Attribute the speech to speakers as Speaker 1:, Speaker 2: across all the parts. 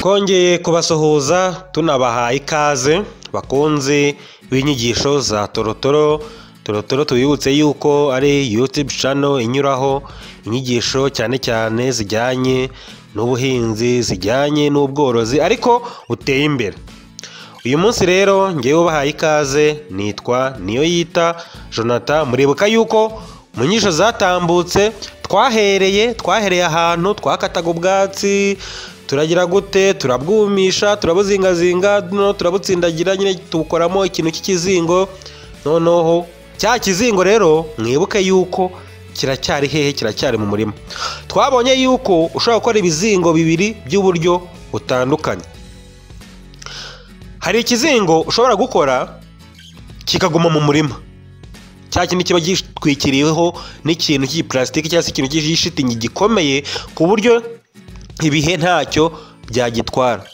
Speaker 1: twongeye kubasuhuza tunabaha ikaze bakunzi b'inyigisho za torotoro torotoro tubibutse yuko ari yutube cano inyuraho inyigisho cyane cyane zijyanye n'ubuhinzi zijyanye n'ubworozi ariko buteye imbere uyu munsi rero ngewe ubahaye ikaze nitwa niyo yita jonathan muribuka yuko mu nyisho zatambutse twahereye twahereye ahantu twakataga ubwatsi turagira gute turabwumisha turabuzingazinga noneho turabutsindagira nyine tubukoramo ikintu cy'ikizingo noneho cya kizingo rero mwibuke yuko kiracyari hehe kiracyari mu murima twabonye yuko ushobora gukora ibizingo bibiri by'uburyo butandukanye hari ikizingo ushobora gukora kikaguma mu murima cya kindi kiba gitwikiriweho n'ikintu cy'igiparasitiki cyangwa se ikintu cy'ishitingi gikomeye ku buryo ibihe ntacyo byagitwara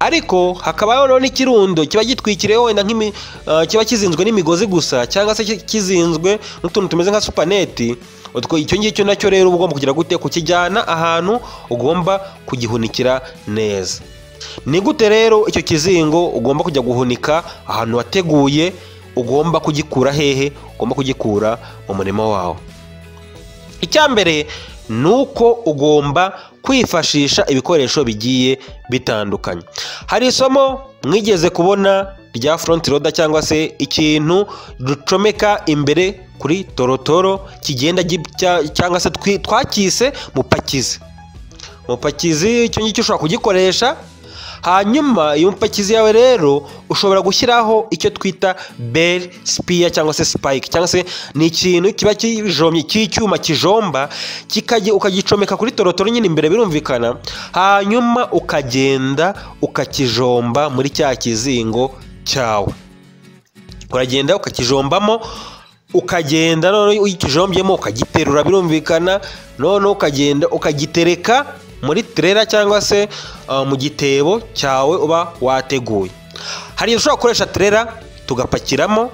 Speaker 1: ariko hakabaho noneho n'ikirundo kiba gitwikiriyeho wenda nk'imi ah, kiba kizinzwe n'imigozi gusa cyangwa se kizinzwe n'utuntu tumeze nka supaneti utwo icyo ngicyo nacyo rero uba ugomba kugira gute kukijyana ahantu ugomba kugihunikira neza ni gute rero icyo kizingo ugomba kujya guhunika ahantu wateguye ugomba kugikura hehe ugomba kugikura mu murima wawe icya mbere ni uko ugomba kwifashisha ibikoresho bigiye bitandukanye hari isomo mwigeze kubona rya foronti roda cyangwa se ikintu ducomeka imbere kuri torotoro kigenda gipya cyangwa se twi- twakise mupakizi mupakizi icyo ngicyo ushobora kugikoresha hanyuma iyo mupakizi yawe rero ushobora gushyiraho icyo twita beri sipiya cyangwa se sipayike cyangwa se ni ikintu kiba kijomye cy'icyuma kijomba kikajya ukagicomeka kuri torotoro nyine imbere birumvikana hanyuma ukagenda ukakijomba muri cya kizingo cyawe uragenda ukakijombamo ukagenda noneho iyo ukijombyemo ukagiterura birumvikana noneho ukagenda ukagitereka muri terera cyangwa se ah, mu gitebo cyawe uba wateguye hari igihe dushobora gukoresha terera tugapakiramo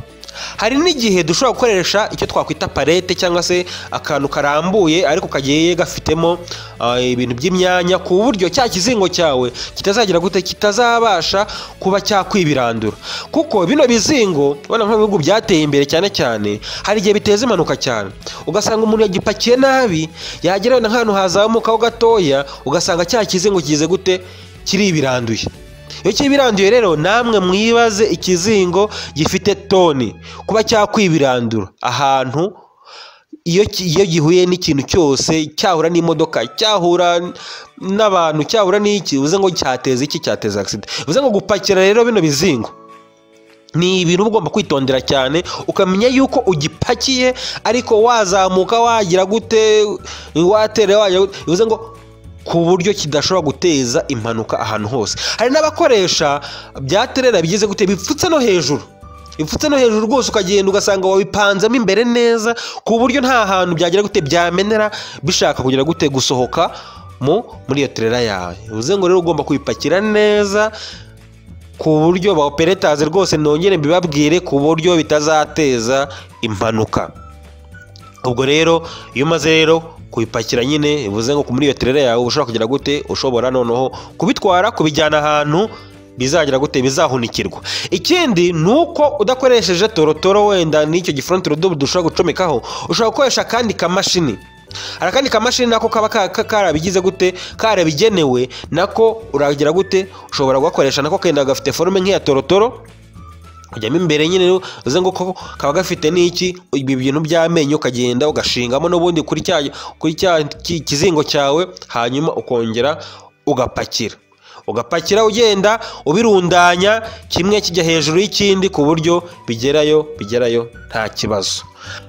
Speaker 1: hari n'igihe dushobora gukoresha icyo twakwita parete cyangwa se akantu karambuye ariko kagiye gafitemo ah, ibintu by'imyanya ku buryo cya kizingo cyawe kitazagira gute kitazabasha kuba cyakwibirandura kuko bino bizingo ubona nko mu bihugu byateye imbere cyane cyane hari igihe biteza impanuka cyane ugasanga umuntu yagipakiye nabi yagera wenda nk'ahantu hazamukaho gatoya ugasanga cya kizingo kigize gute kiribiranduye iyo kibiranduye rero namwe mwibaze ikizingo gifite toni kuba cyakwibirandura ahantu iyo ki- iyo gihuye n'ikintu cyose cyahura n'imodoka cyahura n'abantu cyahura n'iki uze ngo cyateza iki cyateza agisida uze ngo gupakira rero bino bizingo ni ibintu uba ugomba kwitondera cyane ukamenya yuko ugipakiye ariko wazamuka wagira gute watera wagira gute bivuze ngo ku buryo kidashobora guteza impanuka ahantu hose hari n'abakoresha byaterera bigize gute bipfutse no hejuru bipfutse no hejuru rwose ukagenda ugasanga wabipanzemo imbere neza ku buryo nta hantu byagira gute byamenera bishaka kugira gute gusohoka mu muri iyo terera yawe bivuze ngo rero ugomba kubipakira neza ku buryo ba operetazi rwose nongere mbibabwire ku buryo bitazateza impanuka ubwo rero iyo umaze rero kubipakira nyine bivuze ngo muri iyo terere yawe uba ushobora kugira gute ushobora noneho kubitwara kubijyana ahantu bizagira gute bizahunikirwa ikindi ni uko udakoresheje torotoro wenda n'icyo gifuranti rodobu dushobora gucomekaho ushobora gukoresha akandi kamashini hari akandi kamashini nako kaba ka- ka- karabigize gute karabigenewe nako uragira gute ushobora kugakoresha nako kenda gafite forume nk'iya torotoro ujyamo imbere nyine uze ngo ko kaba gafite n'iki ibi bintu by'amenyo ukagenda ugashingamo n'ubundi kuri cya kuri cya ki- kizingo cyawe hanyuma ukongera ugapakira ugapakira ugenda ubirundanya kimwe kijya hejuru y'ikindi ku buryo bigerayo bigerayo nta kibazo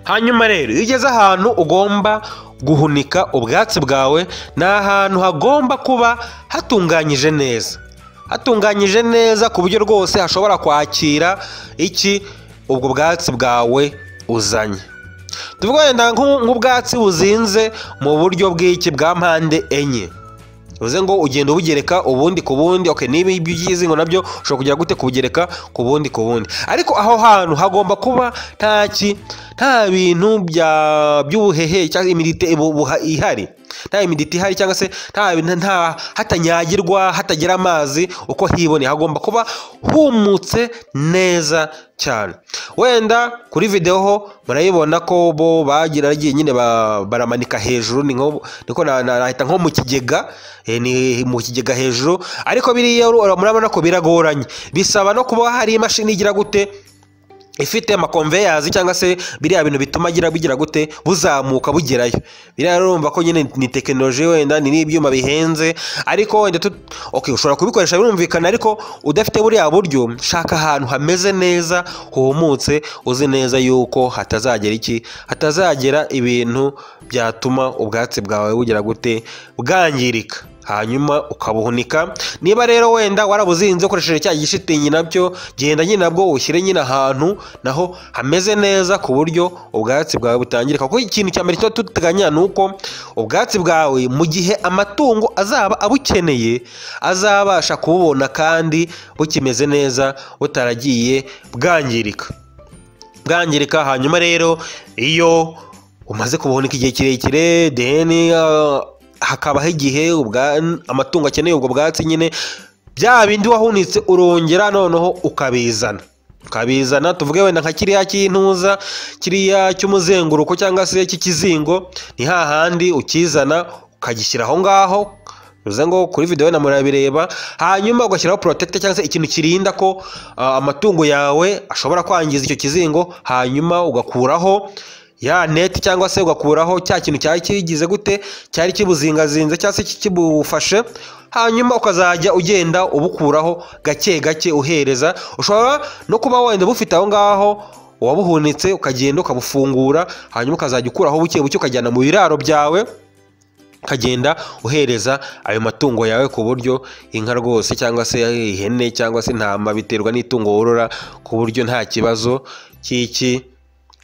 Speaker 1: hanyuma rero iyo ugeze ahantu ugomba guhunika ubwatsi bwawe ni ahantu hagomba kuba hatunganyije neza hatunganyije neza ku buryo rwose hashobora kwakira iki ubwo bwatsi bwawe uzanye tuvuga wenda nk'u- nk'ubwatsi buzinze mu buryo bw'iki bwa mpande enye bivuze ngo ugenda ubugereka ubundi ku bundi okay niba ibyo ugize ngo nabyo ushobora kugira gute kubugereka ku bundi ku bundi ariko aho hantu hagomba kuba nta ki nta bintu bya by'ubuhehe cyangwa imirite ibu- buha- ihari nta imiditi ihari cyangwa se nta nta hatanyagirwa hatagira amazi uko hiboneye hagomba kuba humutse neza cyane wenda kuri videwo ho murayibona ko bo bagira bagiye nyine ba- baramanika hejuru ni nko niko na- na- nahita nko mu kigega eh, ni mu kigega hejuru ariko biriya uru- murabona ko biragoranye bisaba no kuba hari imashini igira gute ifite amakonveyazi cyangwa se biriya bintu bituma agira bigira gute buzamuka bugerayo biriya rero urumva ko nyine ni tekinoloji wenda ni n'ibyuma bihenze ariko wenda tu okay, ushobora kubikoresha birumvikana ariko udafite buriya buryo shaka ahantu hameze neza humutse uzi neza yuko hatazagera iki hatazagera ibintu byatuma ubwatsi bwawe bugira gute bwangirika hanyuma ukabuhunika niba rero wenda warabuzinze ukoresheje cya gishitingi nabyo genda nyine nabwo ushyire nyine ahantu naho hameze neza ku buryo ubwatsi bwawe butangirika kuko ikintu cya mbere tuba duteganya ni uko ubwatsi bwawe mu gihe amatungo azaba abukeneye azabasha kububona kandi bukimeze neza butaragiye bwangirika bwangirika hanyuma rero iyo umaze kubuhunika igihe kirekire deni hakabaho igihe ubwa- amatungo akeneye ubwo bwatsi nyine bya bindi wahunitse urongera noneho ukabizana ukabizana tuvuge wenda nka kiriya cy'intuza kiriya cy'umuzenguruko cyangwa se cy'ikizingo ni hahandi ukizana ukagishyira aho ngaho bivuze ngo kuri videwo na murabireba hanyuma ugashyiraho porotecte cyangwa se ikintu kirinda ko ah, amatungo yawe ashobora kwangiza icyo kizingo hanyuma ugakuraho ya neti cyangwa se ugakuraho cya kintu cyari kigize gute cyari kibuzingazinze cyangwa se kibufashe hanyuma ukazajya ugenda ubukuraho gake gake uhereza ushobora no kuba wenda bufite aho ngaho wabuhunitse ukagenda ukabufungura hanyuma ukazajya ukuraho buke buke ukajyana mu biraro byawe ukagenda uhereza ayo matungo yawe ku buryo inka rwose cyangwa se ihene cyangwa se intama biterwa n'itungo worora ku buryo nta kibazo cy'iki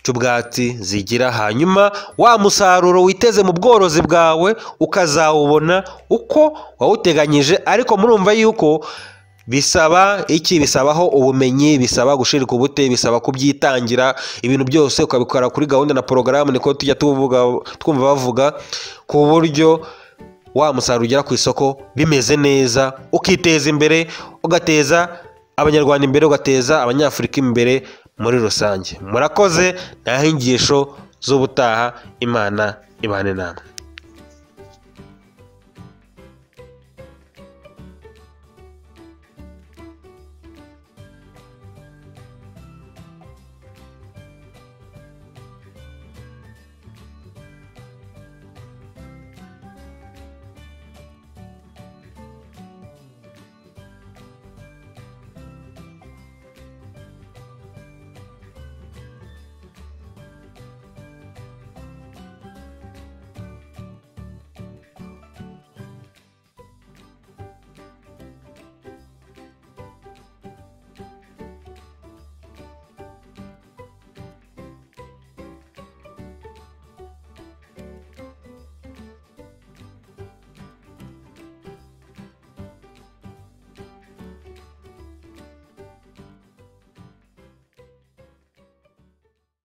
Speaker 1: cy'ubwatsi zigira hanyuma wa musaruro witeze mu bworozi bwawe ukazawubona uko wawuteganyije ariko murumva yuko bisaba iki bisabaho ubumenyi bisaba gushirika ubute bisaba kubyitangira ibintu byose ukabikora kuri gahunda na porogaramu niko tujya tuvuga twumva bavuga ku buryo wa musaruro ugera ku isoko bimeze neza ukiteza imbere ugateza abanyarwanda imbere ugateza abanyafurika imbere muri rusange murakoze ni aho inyigisho z'ubutaha imana ibane namwe